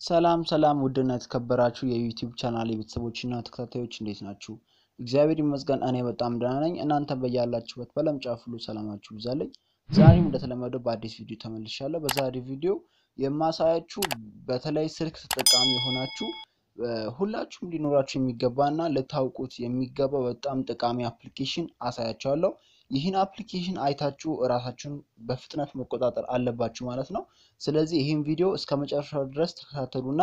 ሰላም ሰላም ውድና የተከበራችሁ የዩቲዩብ ቻናል የቤተሰቦችና ተከታታዮች እንዴት ናችሁ? እግዚአብሔር ይመስገን እኔ በጣም ደህና ነኝ። እናንተ በያላችሁበት በዓለም ጫፍ ሁሉ ሰላማችሁ ይብዛልኝ። ዛሬም እንደተለመደው በአዲስ ቪዲዮ ተመልሻለሁ። በዛሬ ቪዲዮ የማሳያችሁ በተለይ ስልክ ተጠቃሚ የሆናችሁ ሁላችሁም ሊኖራችሁ የሚገባና ልታውቁት የሚገባ በጣም ጠቃሚ አፕሊኬሽን አሳያችኋለሁ። ይህን አፕሊኬሽን አይታችሁ እራሳችሁን በፍጥነት መቆጣጠር አለባችሁ ማለት ነው። ስለዚህ ይህን ቪዲዮ እስከ መጨረሻው ድረስ ተከታተሉና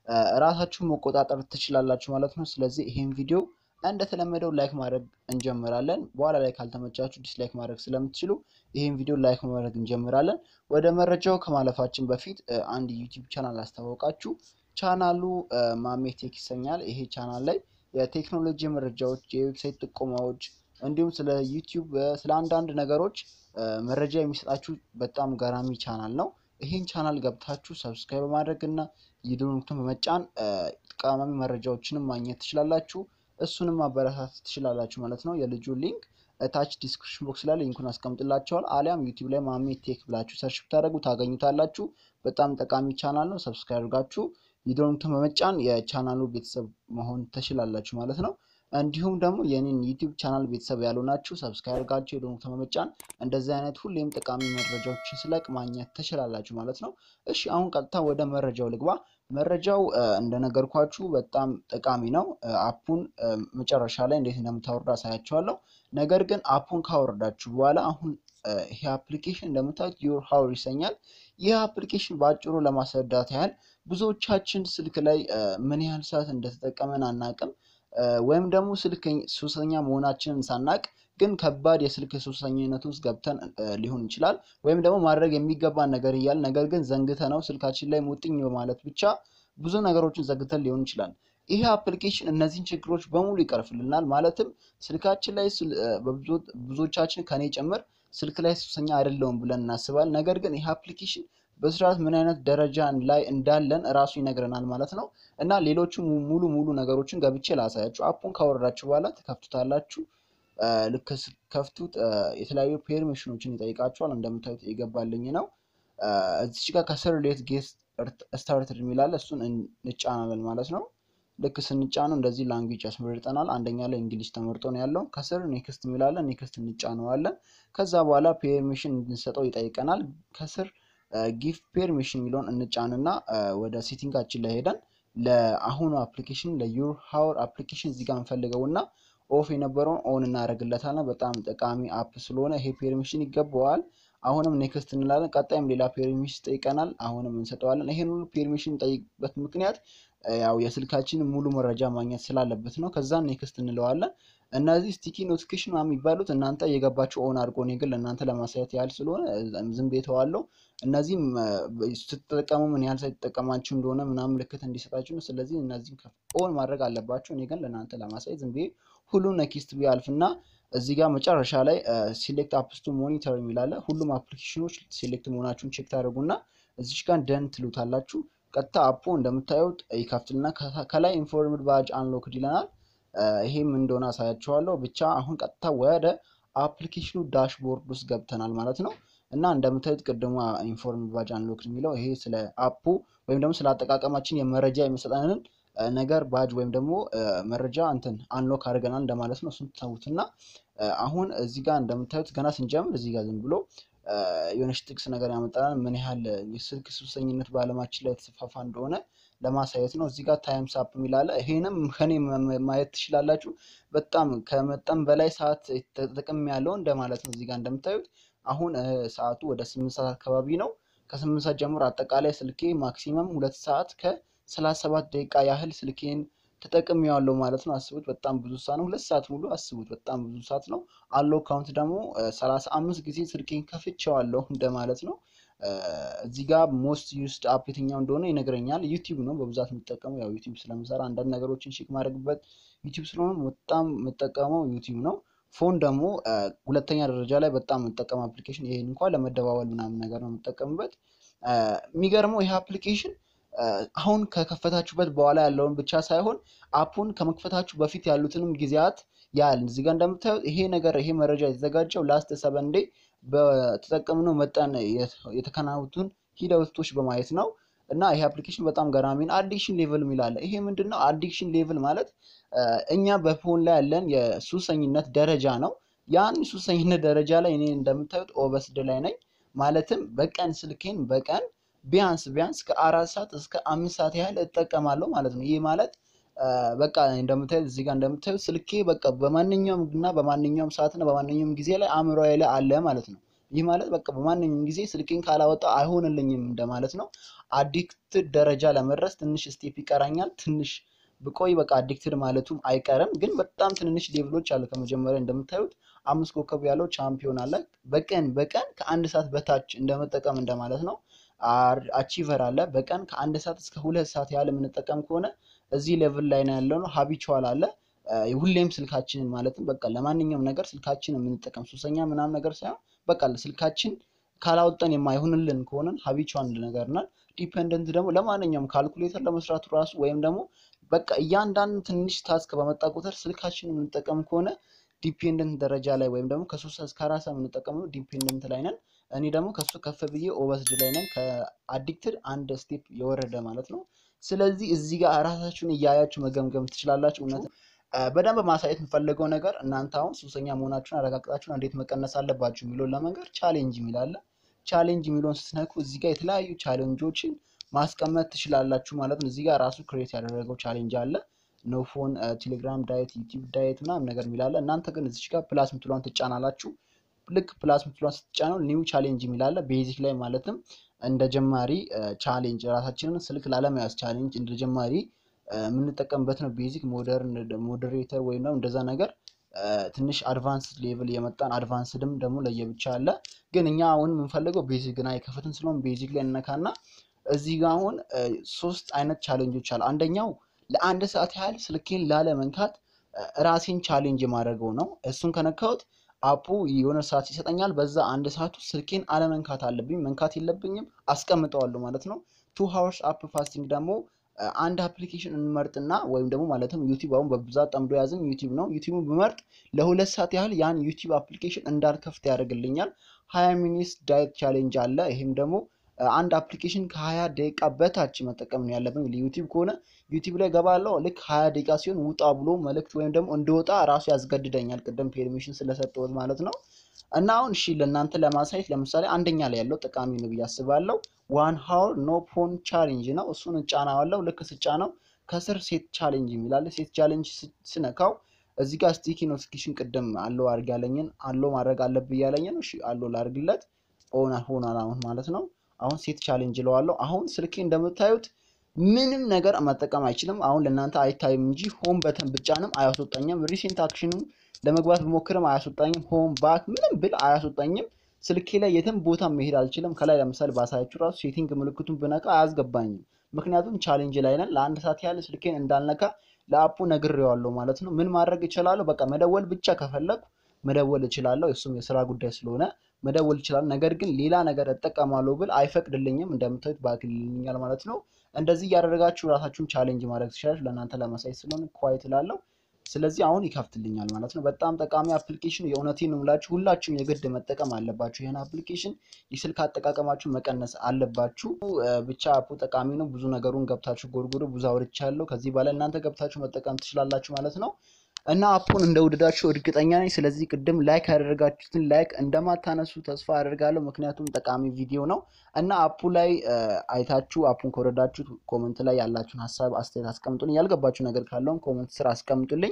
እራሳችሁን መቆጣጠር ትችላላችሁ ማለት ነው። ስለዚህ ይህን ቪዲዮ እንደተለመደው ላይክ ማድረግ እንጀምራለን። በኋላ ላይ ካልተመቻችሁ ዲስላይክ ማድረግ ስለምትችሉ ይህን ቪዲዮ ላይክ ማድረግ እንጀምራለን። ወደ መረጃው ከማለፋችን በፊት አንድ ዩቲዩብ ቻናል አስተዋወቃችሁ። ቻናሉ ማሜ ቴክ ይሰኛል። ይሄ ቻናል ላይ የቴክኖሎጂ መረጃዎች፣ የዌብሳይት ጥቆማዎች እንዲሁም ስለ ዩቲዩብ ስለ አንዳንድ ነገሮች መረጃ የሚሰጣችሁ በጣም ገራሚ ቻናል ነው። ይህን ቻናል ገብታችሁ ሰብስክራይብ በማድረግ እና የደወሉን በመጫን ጠቃሚ መረጃዎችንም ማግኘት ትችላላችሁ። እሱንም ማበረታት ትችላላችሁ ማለት ነው። የልጁ ሊንክ ታች ዲስክሪፕሽን ቦክስ ላይ ሊንኩን አስቀምጥላችኋል። አሊያም ዩቲዩብ ላይ ማሜ ቴክ ብላችሁ ሰርች ብታደርጉ ታገኙታላችሁ። በጣም ጠቃሚ ቻናል ነው። ሰብስክራይብ አድርጋችሁ የደወሉን በመጫን የቻናሉ ቤተሰብ መሆን ትችላላችሁ ማለት ነው። እንዲሁም ደግሞ የኔን ዩቲዩብ ቻናል ቤተሰብ ያልሆናችሁ ሰብስክራይብ አድርጋችሁ የደወሉን በመጫን እንደዚህ አይነት ሁሌም ጠቃሚ መረጃዎችን ስለቅ ማግኘት ትችላላችሁ ማለት ነው። እሺ አሁን ቀጥታ ወደ መረጃው ልግባ። መረጃው እንደነገርኳችሁ በጣም ጠቃሚ ነው። አፑን መጨረሻ ላይ እንዴት እንደምታወርዱ አሳያችኋለሁ። ነገር ግን አፑን ካወረዳችሁ በኋላ አሁን ይሄ አፕሊኬሽን እንደምታዩት ዩር ሀውር ይሰኛል። ይህ አፕሊኬሽን በአጭሩ ለማስረዳት ያህል ብዙዎቻችን ስልክ ላይ ምን ያህል ሰዓት እንደተጠቀመን አናቅም ወይም ደግሞ ስልክ ሱሰኛ መሆናችንን ሳናቅ ግን ከባድ የስልክ ሱሰኝነት ውስጥ ገብተን ሊሆን ይችላል። ወይም ደግሞ ማድረግ የሚገባን ነገር እያል ነገር ግን ዘንግተ ነው ስልካችን ላይ ሙጥኝ በማለት ብቻ ብዙ ነገሮችን ዘግተን ሊሆን ይችላል። ይሄ አፕሊኬሽን እነዚህን ችግሮች በሙሉ ይቀርፍልናል። ማለትም ስልካችን ላይ ብዙዎቻችን ከኔ ጭምር ስልክ ላይ ሱሰኛ አይደለውም ብለን እናስባል። ነገር ግን ይሄ አፕሊኬሽን በስርዓት ምን አይነት ደረጃ ላይ እንዳለን እራሱ ይነግረናል ማለት ነው። እና ሌሎቹ ሙሉ ሙሉ ነገሮችን ገብቼ ላሳያችሁ። አፑን ካወረዳችሁ በኋላ ትከፍቱታላችሁ። ልክ ከፍቱት የተለያዩ ፔርሚሽኖችን ይጠይቃችኋል። እንደምታዩት የገባልኝ ነው። እዚች ጋር ከስር ሌት ጌት ስታርትድ የሚላለ እሱን እንጫናለን ማለት ነው። ልክ ስንጫነው እንደዚህ ላንጉጅ ያስመርጠናል። አንደኛ ላይ እንግሊዝ ተመርጦ ነው ያለው። ከስር ኔክስት የሚላለን ኔክስት እንጫነዋለን። ከዛ በኋላ ፔርሚሽን እንድንሰጠው ይጠይቀናል። ከስር ጊፍት ፔርሚሽን የሚለውን እንጫንና ወደ ሴቲንጋችን ላይ ሄደን ለአሁኑ አፕሊኬሽን ለዩር ሀውር አፕሊኬሽን እዚህ ጋር እንፈልገውና ኦፍ የነበረውን ኦን እናደርግለታለን። በጣም ጠቃሚ አፕ ስለሆነ ይሄ ፔርሚሽን ይገባዋል። አሁንም ኔክስት እንላለን። ቀጣይም ሌላ ፔርሚሽን ይጠይቀናል። አሁንም እንሰጠዋለን። ይሄን ሁሉ ፔርሚሽን ጠይቅበት ምክንያት ያው የስልካችን ሙሉ መረጃ ማግኘት ስላለበት ነው። ከዛ ኔክስት እንለዋለን። እነዚህ ስቲኪ ኖቲፊኬሽን የሚባሉት እናንተ የገባችሁ ኦን አድርጎ እኔ ግን ለእናንተ ለማሳየት ያህል ስለሆነ ዝም ብዬ ተዋለሁ። እነዚህም ስትጠቀሙ ምን ያህል ሳይጠቀማችሁ እንደሆነ ምናምን ምልክት እንዲሰጣችሁ ነው። ስለዚህ እነዚህም ኦን ማድረግ አለባችሁ። እኔ ግን ለእናንተ ለማሳየት ዝም ብዬ ሁሉን ነኪስት ብዬ አልፍና እዚህ ጋር መጨረሻ ላይ ሲሌክት አፕስ ቱ ሞኒተር የሚላለ ሁሉም አፕሊኬሽኖች ሴሌክት መሆናችሁን ቼክ ታደርጉና እዚች ጋር ደን ትሉታላችሁ። ቀጥታ አፑ እንደምታዩት ይከፍትና ከላይ ኢንፎርምድ ባጅ አንሎክድ ይለናል። ይሄም እንደሆነ አሳያችኋለሁ። ብቻ አሁን ቀጥታ ወደ አፕሊኬሽኑ ዳሽቦርድ ውስጥ ገብተናል ማለት ነው። እና እንደምታዩት ቅድሞ ኢንፎርምድ ባጅ አንሎክድ የሚለው ይሄ ስለ አፑ ወይም ደግሞ ስለ አጠቃቀማችን የመረጃ የሚሰጠንን ነገር ባጅ ወይም ደግሞ መረጃ እንትን አንሎክ አድርገናል እንደማለት ነው። እሱን ተውትና አሁን እዚህ ጋር እንደምታዩት ገና ስንጀምር እዚህ ጋር ዝም ብሎ የሆነች ጥቅስ ነገር ያመጣናል። ምን ያህል የስልክ ሱሰኝነት በዓለማችን ላይ የተስፋፋ እንደሆነ ለማሳየት ነው። እዚህ ጋር ታይምስ አፕ የሚላለ ይሄንም ከኔ ማየት ትችላላችሁ። በጣም ከመጠን በላይ ሰዓት ተጠቅም ያለው እንደማለት ነው። እዚህ ጋር እንደምታዩት አሁን ሰዓቱ ወደ ስምንት ሰዓት አካባቢ ነው። ከስምንት ሰዓት ጀምሮ አጠቃላይ ስልኬ ማክሲመም ሁለት ሰዓት ከሰላሳ ሰባት ደቂቃ ያህል ስልኬን ተጠቅሜዋለሁ ማለት ነው። አስቡት፣ በጣም ብዙ ሰዓት ነው። ሁለት ሰዓት ሙሉ አስቡት፣ በጣም ብዙ ሰዓት ነው። አለው ካውንት ደግሞ ሰላሳ አምስት ጊዜ ስልኬን ከፍቼዋለሁ እንደማለት ነው። እዚህ ጋር ሞስት ዩስድ አፕ የትኛው እንደሆነ ይነግረኛል። ዩቲዩብ ነው በብዛት የምጠቀመው። ያው ዩቲዩብ ስለምሰራ አንዳንድ ነገሮችን ቼክ ማድረግበት ዩቲዩብ ስለሆነ በጣም የምጠቀመው ዩቲዩብ ነው። ፎን ደግሞ ሁለተኛ ደረጃ ላይ በጣም የምጠቀመው አፕሊኬሽን ይሄን እንኳን ለመደዋወል ምናምን ነገር ነው የምጠቀምበት። የሚገርመው ይሄ አፕሊኬሽን አሁን ከከፈታችሁበት በኋላ ያለውን ብቻ ሳይሆን አፑን ከመክፈታችሁ በፊት ያሉትንም ጊዜያት ያህል እዚህ ጋር እንደምታዩት ይሄ ነገር ይሄ መረጃ የተዘጋጀው ላስት ሰቨን ዴይ በተጠቀምነው መጠን የተከናወኑትን ሂደቶች በማየት ነው። እና ይሄ አፕሊኬሽን በጣም ገራሚ ነው። አዲክሽን ሌቭል የሚላለ ይሄ ምንድን ነው? አዲክሽን ሌቭል ማለት እኛ በፎን ላይ ያለን የሱሰኝነት ደረጃ ነው። ያን ሱሰኝነት ደረጃ ላይ እኔ እንደምታዩት ኦበስድ ላይ ነኝ። ማለትም በቀን ስልኬን በቀን ቢያንስ ቢያንስ ከአራት ሰዓት እስከ አምስት ሰዓት ያህል እጠቀማለሁ ማለት ነው። ይህ ማለት በቃ እንደምታዩት እዚህ ጋር እንደምታዩት ስልኬ በቃ በማንኛውም እና በማንኛውም ሰዓትና በማንኛውም ጊዜ ላይ አእምሮዬ ላይ አለ ማለት ነው። ይህ ማለት በቃ በማንኛውም ጊዜ ስልኬን ካላወጣ አይሆንልኝም እንደማለት ነው። አዲክትድ ደረጃ ለመድረስ ትንሽ ስቴፕ ይቀራኛል። ትንሽ ብቆይ በቃ አዲክትድ ማለቱም አይቀርም። ግን በጣም ትንንሽ ሌቭሎች አሉ። ከመጀመሪያ እንደምታዩት አምስት ኮከብ ያለው ቻምፒዮን አለ። በቀን በቀን ከአንድ ሰዓት በታች እንደመጠቀም እንደማለት ነው። አቺቨር አለ። በቀን ከአንድ ሰዓት እስከ ሁለት ሰዓት ያህል የምንጠቀም ከሆነ እዚህ ሌቭል ላይ ነው ያለው ነው። ሀቢቹዋል አለ። ሁሌም ስልካችንን ማለትም በቃ ለማንኛውም ነገር ስልካችን የምንጠቀም ሱሰኛ ምናምን ነገር ሳይሆን በቃ ስልካችን ካላወጠን የማይሆንልን ከሆነን ሀቢቹዋል ነገር ናል። ዲፔንደንት ደግሞ ለማንኛውም ካልኩሌተር ለመስራቱ ራሱ ወይም ደግሞ በቃ እያንዳንዱ ትንሽ ታስክ በመጣ ቁጥር ስልካችን የምንጠቀም ከሆነ ዲፔንደንት ደረጃ ላይ ወይም ደግሞ ከሶስት እስከ አራት ሰዓት የምንጠቀመው ዲፔንደንት ላይ ነን። እኔ ደግሞ ከሱ ከፍ ብዬ ኦበስድ ላይ ነን። ከአዲክትድ አንድ ስቴፕ የወረደ ማለት ነው። ስለዚህ እዚህ ጋር ራሳችሁን እያያችሁ መገምገም ትችላላችሁ። እውነት በደንብ ማሳየት የምፈልገው ነገር እናንተ አሁን ሱሰኛ መሆናችሁን አረጋግጣችሁን እንዴት መቀነስ አለባችሁ የሚለውን ለመንገር ቻሌንጅ የሚላለ ቻሌንጅ የሚለውን ስትነኩ እዚህ ጋር የተለያዩ ቻሌንጆችን ማስቀመጥ ትችላላችሁ ማለት ነው። እዚህ ጋር ራሱ ክሬት ያደረገው ቻሌንጅ አለ። ኖፎን፣ ቴሌግራም ዳየት፣ ዩቲዩብ ዳየት ምናምን ነገር የሚላለ እናንተ ግን እዚች ጋር ፕላስ ምትሏን ትጫናላችሁ። ልክ ፕላስ ምትሏን ስትጫነው ኒው ቻሌንጅ የሚላለ ቤዚክ ላይ ማለትም እንደ ጀማሪ ቻሌንጅ ራሳችንን ስልክ ላለመያዝ ቻሌንጅ እንደ ጀማሪ የምንጠቀምበት ነው። ቤዚክ ሞደርን ሞዴሬተር ወይም ደግሞ እንደዛ ነገር ትንሽ አድቫንስ ሌቭል የመጣን አድቫንስድም ደግሞ ለየብቻ አለ። ግን እኛ አሁን የምንፈልገው ቤዚክ ግን አይከፍትም ስለሆን ቤዚክ ላይ እነካና እዚህ ጋር አሁን ሶስት አይነት ቻሌንጆች አሉ። አንደኛው ለአንድ ሰዓት ያህል ስልኬን ላለ መንካት ራሴን ቻሌንጅ የማደርገው ነው። እሱን ከነካሁት አፑ የሆነ ሰዓት ይሰጠኛል። በዛ አንድ ሰዓቱ ስልኬን አለመንካት አለብኝ፣ መንካት የለብኝም፣ አስቀምጠዋለሁ ማለት ነው። ቱ ሃወርስ አፕ ፋስቲንግ ደግሞ አንድ አፕሊኬሽን እንመርጥና ወይም ደግሞ ማለትም ዩቲዩብ አሁን በብዛት ጠምዶ የያዝን ዩቲዩብ ነው። ዩቲዩብን ብመርጥ ለሁለት ሰዓት ያህል ያን ዩቲዩብ አፕሊኬሽን እንዳልከፍት ያደርግልኛል። ሀያ ሚኒትስ ዳየት ቻሌንጅ አለ። ይህም ደግሞ አንድ አፕሊኬሽን ከሀያ ደቂቃ በታች መጠቀም ነው ያለብኝ። ዩቲዩብ ከሆነ ዩቲዩብ ላይ ገባለው ልክ ሀያ ደቂቃ ሲሆን ውጣ ብሎ መልእክት ወይም ደግሞ እንደወጣ ራሱ ያስገድደኛል። ቅድም ፔርሚሽን ስለሰጠሁት ማለት ነው። እና አሁን እሺ ለእናንተ ለማሳየት ለምሳሌ አንደኛ ላይ ያለው ጠቃሚ ነው ብዬ አስባለሁ። ዋን ሀወር ኖ ፎን ቻሌንጅ ነው። እሱን እጫናዋለሁ። ልክ ስጫነው ከስር ሴት ቻሌንጅ የሚላለ ሴት ቻሌንጅ ስነካው እዚህ ጋር ስቲኪ ኖቲፊኬሽን ቅድም አሎ አድርግ ያለኝን አሎ ማድረግ አለብህ ያለኝን እሺ አሎ ላድርግለት ሆና ሆናል አሁን ማለት ነው። አሁን ሴት ቻሌንጅ ለዋለሁ። አሁን ስልኬ እንደምታዩት ምንም ነገር መጠቀም አይችልም። አሁን ለእናንተ አይታይም እንጂ ሆም በተን ብጫንም አያስወጣኝም። ሪሴንት አክሽንም ለመግባት ብሞክርም አያስወጣኝም። ሆም ባክ ምንም ብል አያስወጣኝም። ስልኬ ላይ የትም ቦታ መሄድ አልችልም። ከላይ ለምሳሌ ባሳያችሁ ራሱ ሴቲንግ ምልክቱን ብነካ አያስገባኝም። ምክንያቱም ቻሌንጅ ላይ ነን። ለአንድ ሰዓት ያህል ስልኬን እንዳልነካ ለአፑ ነግሬዋለሁ ማለት ነው። ምን ማድረግ እችላለሁ? በቃ መደወል ብቻ ከፈለኩ መደወል እችላለሁ። እሱም የስራ ጉዳይ ስለሆነ መደወል ይችላል። ነገር ግን ሌላ ነገር እጠቀማለሁ ብል አይፈቅድልኝም። እንደምታዩት ባክልኛል ማለት ነው። እንደዚህ እያደረጋችሁ ራሳችሁን ቻሌንጅ ማድረግ ትችላላችሁ። ለእናንተ ለማሳየት ስለሆነ ኳይት እላለሁ። ስለዚህ አሁን ይከፍትልኛል ማለት ነው። በጣም ጠቃሚ አፕሊኬሽን የእውነቴን ነው የምላችሁ። ሁላችሁም የግድ መጠቀም አለባችሁ። ይህን አፕሊኬሽን የስልክ አጠቃቀማችሁ መቀነስ አለባችሁ። ብቻ አፑ ጠቃሚ ነው። ብዙ ነገሩን ገብታችሁ ጎርጎሮ ብዙ አውርቻለሁ። ከዚህ በላይ እናንተ ገብታችሁ መጠቀም ትችላላችሁ ማለት ነው። እና አፑን እንደወደዳችሁ እርግጠኛ ነኝ። ስለዚህ ቅድም ላይክ ያደረጋችሁትን ላይክ እንደማታነሱ ተስፋ አደርጋለሁ። ምክንያቱም ጠቃሚ ቪዲዮ ነው እና አፑ ላይ አይታችሁ አፑን ከወደዳችሁ ኮመንት ላይ ያላችሁን ሀሳብ አስተያየት አስቀምጡልኝ። ያልገባችሁ ነገር ካለውም ኮመንት ስር አስቀምጡልኝ።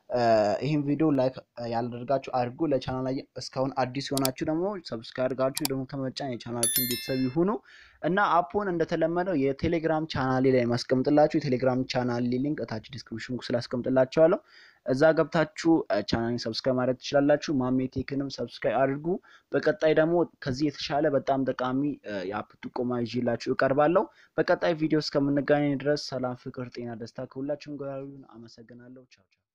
ይህን ቪዲዮ ላይክ ያላደርጋችሁ አድርጉ። ለቻናል ላይ እስካሁን አዲስ የሆናችሁ ደግሞ ሰብስክራይብ አድርጋችሁ ደግሞ ከመጫን የቻናላችን ቤተሰብ ይሁኑ እና አፑን እንደተለመደው የቴሌግራም ቻናሌ ላይ ማስቀምጥላችሁ የቴሌግራም ቻናሌ ሊንክ እታች ዲስክሪፕሽን ስለ አስቀምጥላችኋለሁ። እዛ ገብታችሁ ቻናሌን ሰብስክራይብ ማድረግ ትችላላችሁ። ማሜ ቴክንም ሰብስክራይብ አድርጉ። በቀጣይ ደግሞ ከዚህ የተሻለ በጣም ጠቃሚ የአፕ ጥቆማ ይዤላችሁ እቀርባለሁ። በቀጣይ ቪዲዮ እስከምንገናኝ ድረስ ሰላም፣ ፍቅር፣ ጤና፣ ደስታ ከሁላችሁም ጋር ይሁን። አመሰግናለሁ። ቻው ቻው።